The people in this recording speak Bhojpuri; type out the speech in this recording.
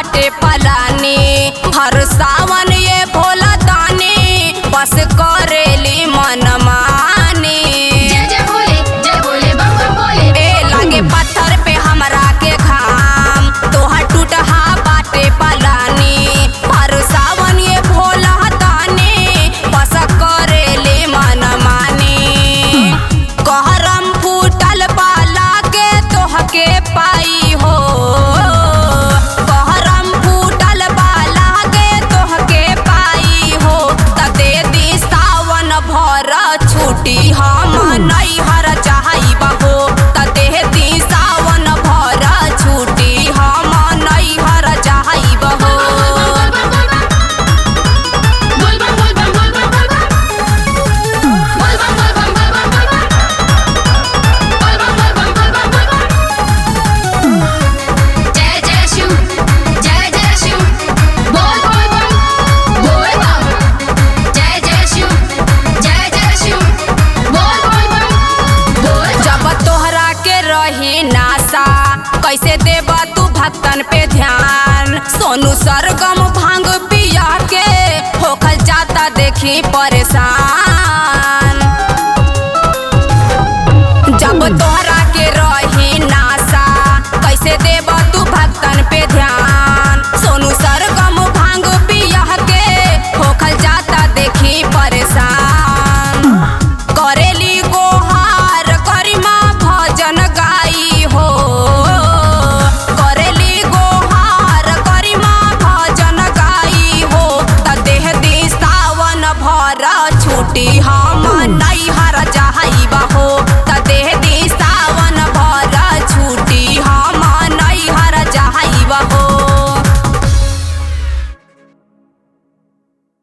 बाटे पलानी हर सावन ये भोला दानी बस करेली मन मानी जय जय भोले जय भोले बम बम भोले ए लागे पत्थर पे हमरा के घाम तोहर टूटहा बाटे पलानी हर सावन ये भोला दानी बस करेले मन मानी कहरम फूटल बाला के तोहके पाई हो कहरम फूटल बाला के तोहके पाई हो त दे दी सावन भर छुट्टी हम नैहर चाहब हो त दे दी सावन भर छुट्टी हम नैहर चाहब हो बोल बम बोल बम बोल बम बोल बम बोल बम बोल बम बोल बम बोल बम बोल बम बोल बम बोल बम बोल बम जय जय शिव जय जय शिव बोल बोल बम बोल बम जय जय शिव जय जय शिव बोल बोल बम बोल जब तोहरा के रही नासा कैसे देब तू भक्तन पे ध्यान सोनू सरगम भांग पिया के होखल जाता देखी परेशान जब तोहरा के रही नासा कैसे देब तू भक्तन पे ध्यान सोनू सरगम भांग पिया के होखल जाता देखी परेशान करेली गोहार करिमा भजन गाई हो करेली गोहार करिमा भजन गाई हो त देह दी सावन भर छुट्टी हम नहीं